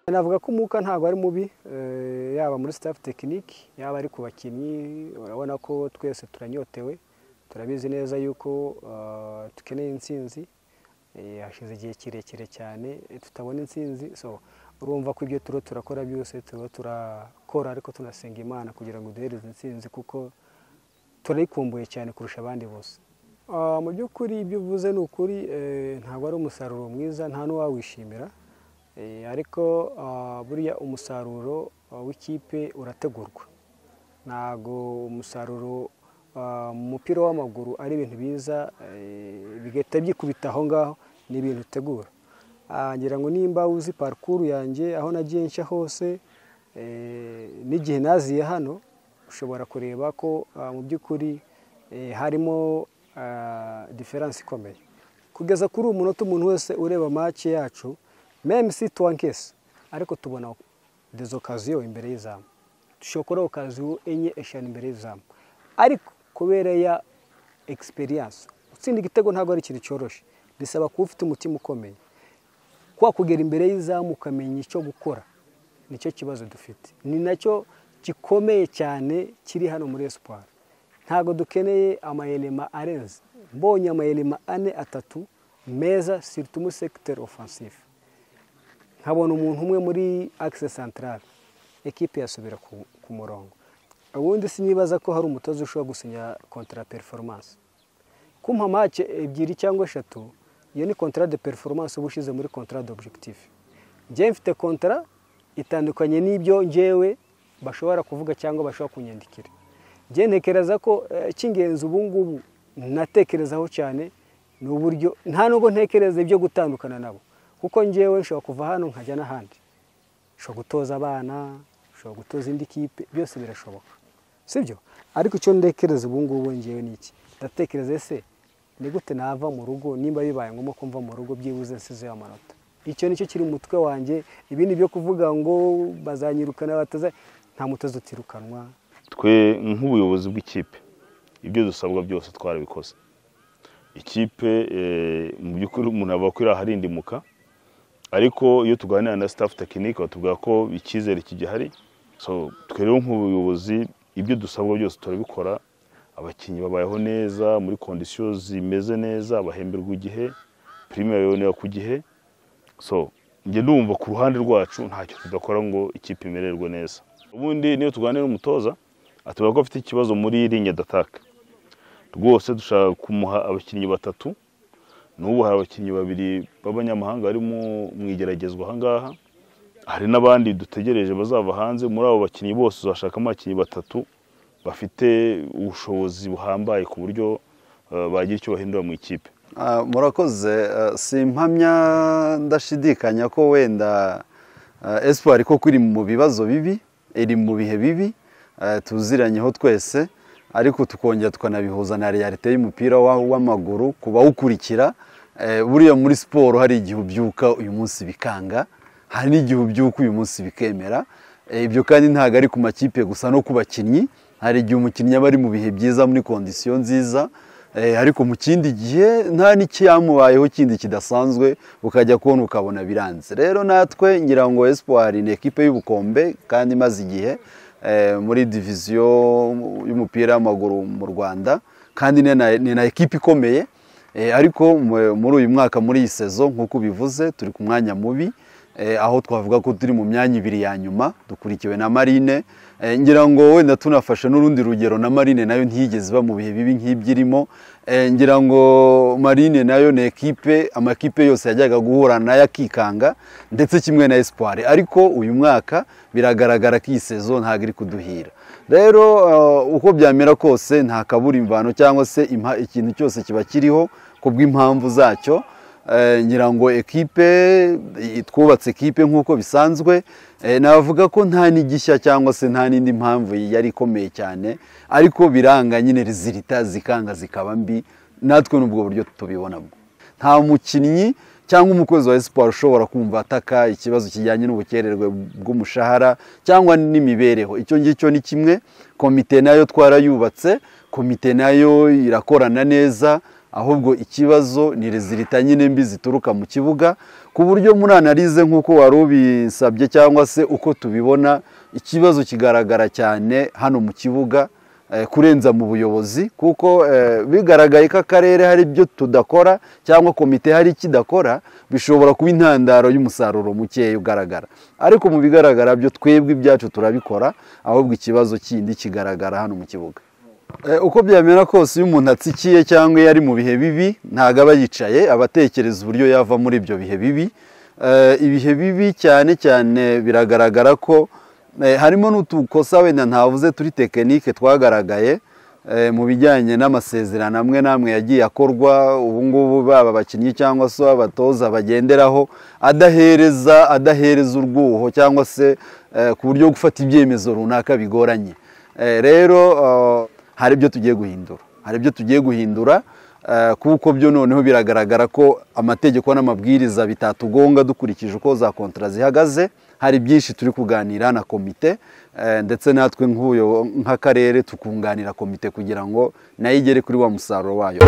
navuga ko umwuka ntabwo ari mubi yaba muri staff tekiniki yaba ari ku bakinnyi urabona ko twese turanyotewe turabizi neza yuko dukeneye intsinzi hashize igihe kirekire cyane tutabona intsinzi so urumva ko ibyo turiho turakora byose turiho turakora ariko tunasenga imana kugira ngo duhereze intsinzi kuko turayikumbuye cyane kurusha abandi bose mu by'ukuri ibyo uvuze ni ukuri ntabwo ari umusaruro mwiza nta n'uwawishimira ariko buriya umusaruro w'ikipe urategurwa ntabwo umusaruro mu mupira w'amaguru ari ibintu biza bigahita byikubita aho ngaho ni ibintu utegura ngira ngo nimba uzi parikuru yanjye aho nagiye nshya hose n'igihe naziye hano ushobora kureba ko mu by'ukuri harimo diferanse ikomeye kugeza kuri uyu munota umuntu wese ureba make yacu meme si tuwankesi ariko tubona dezo kaziyo imbere y'izamu dushobora okaziyo enye eshanu imbere y'izamu ariko kubera ya egisperiyanse gutsinda igitego ntabwo ari ikintu cyoroshye bisaba kuba ufite umutima ukomeye kuba kugera imbere y'izamu ukamenya icyo gukora nicyo kibazo dufite ni nacyo gikomeye cyane kiri hano muri esipari ntabwo dukeneye amayelema arenze mbonye amayelema ane atatu meza siritumu sekiteri ofansifu nkabona umuntu umwe muri akise santarari ekipe yasubira ku murongo ubundi sinibaza ko hari umutoza ushobora gusinya kontara periforomance kumpa make ebyiri cyangwa eshatu iyo ni kontara de periforomance uba ushyize muri kontara de obyegitifu njyewe mfite kontara itandukanye n'ibyo ngewe bashobora kuvuga cyangwa bashobora kunyandikira njyewe ntekereza ko cy'ingenzi ubu ngubu natekerezaho cyane ni uburyo nta nubwo ntekereza ibyo gutandukana nabo kuko ngewe nshobora kuva hano nkajya n'ahandi nshobora gutoza abana nshobora gutoza indi kipe byose birashoboka sibyo ariko icyo ntekereza ubu ngubu ngewe ni iki ndatekereza ese ni gute nava mu rugo nimba bibaye ngombwa kumva mu rugo byibuze nsizeho amanota icyo nicyo kiri mu mutwe wanjye ibindi byo kuvuga ngo bazanyirukana bataza nta mutoza utirukanwa twe nk'ubuyobozi bw'ikipe ibyo dusabwa byose twarabikoze ikipe mu by'ukuri umuntu aba akwiriye aharindimuka ariko iyo tuganira na staff tekinike batubwira ko icyizere kigihari so twe rero nk'ubuyobozi ibyo dusabwa byose turabikora abakinnyi babayeho neza muri kondisiyo zimeze neza bahemberwa igihe purime babibonera ku gihe so njye numva ku ruhande rwacu ntacyo tudakora ngo ikipe imererwe neza ubundi niyo tuganira n'umutoza atubwira ko afite ikibazo muri ringi dataka rwose dushaka kumuha abakinnyi batatu n'ubu hari abakinnyi babiri b'abanyamahanga bari mu igeragezwa ahangaha hari n'abandi dutegereje bazava hanze muri abo bakinnyi bose uzashakamo abakinnyi batatu bafite ubushobozi buhambaye ku buryo bagira icyo bahindura mu ikipe murakoze si impamya ndashidikanya ko wenda esipari koko iri mu bibazo bibi iri mu bihe bibi tuziranyeho twese ariko tukongera tukanabihuza na realite y'umupira w'amaguru ku bawukurikira buriya muri siporo hari igihe ubyuka uyu munsi bikanga hari n'igihe ubyuka uyu munsi bikemera ibyo kandi ntabwo ari ku makipe gusa no ku bakinnyi hari igihe umukinnyi aba ari mu bihe byiza muri kondisiyo nziza ariko mu kindi gihe nta n'ikiyamubayeho kindi kidasanzwe ukajya kubona ukabona biranze rero natwe ngira ngo esipuwari ni ekipe y'ubukombe kandi imaze igihe muri diviziyo y'umupira w'amaguru mu rwanda kandi ni na ekipa ikomeye ariko muri uyu mwaka muri iyi sezo nk'uko ubivuze turi ku mwanya mubi aho twavuga ko turi mu myanya ibiri ya nyuma dukurikiwe na marine ngira ngo wenda tunafashe n'urundi rugero na marine nayo ntiyigeze iba mu bihe bibi nk'ibyirimo ngira ngo marine nayo ni ekipe amakipe yose yajyaga guhura nayo akikanga ndetse kimwe na esipuwari ariko uyu mwaka biragaragara ko iyi sezo ntabwo iri kuduhira rero uko byamera kose nta kabura imvano cyangwa se ikintu cyose kiba kiriho ku bw'impamvu zacyo eh, ngira ngo ekipe i- twubatse ekipe nk'uko bisanzwe eh, navuga ko nta n'igishya cyangwa se nta n'indi mpamvu yari ikomeye cyane ariko biranga nyine rizirita zikanga zikaba mbi natwe n'ubwo buryo tubibonamo nta mukinnyi cyangwa umukozi wa esiporo ushobora kumva ataka ikibazo kijyanye n'ubukererwe bw'umushahara cyangwa n'imibereho icyo ngicyo ni kimwe komite nayo twarayubatse komite nayo irakorana neza ahubwo ikibazo ni rezilita nyine mbi zituruka mu kibuga ku buryo muri analize nk'uko wari ubisabye cyangwa se uko tubibona ikibazo kigaragara cyane hano mu kibuga eh, kurenza mu buyobozi kuko eh, bigaragaye ko akarere hari ibyo tudakora cyangwa komite hari ikidakora bishobora kuba intandaro y'umusaruro mukeya ugaragara ariko mu bigaragara byo twebwe ibyacu turabikora ahubwo ikibazo kindi kigaragara hano mu kibuga Eh, uko byamera kose iyo umuntu atsikiye cyangwa iyo ari mu bihe bibi ntabwo aba yicaye aba atekereza uburyo yava muri ibyo bihe bibi Eh, ibihe bibi cyane cyane biragaragara ko eh, harimo n'utukosa wenda ntavuze turi tekinike twagaragaye eh, mu bijyanye n'amasezerano amwe n'amwe yagiye akorwa ubu ngubu baba abakinnyi cyangwa se abatoza bagenderaho adahereza adahereza urwuho cyangwa se eh, ku buryo gufata ibyemezo runaka bigoranye Eh, rero eh, hari ibyo tugiye guhindura hari ibyo tugiye guhindura eh, kuko byo noneho biragaragara ko amategeko n'amabwiriza bitatugonga dukurikije uko za kontara zihagaze hari byinshi turi kuganira na komite eh, ndetse natwe nk'uyo nk'akarere tukunganira komite kugira ngo nayo igere kuri wa musaruro wayo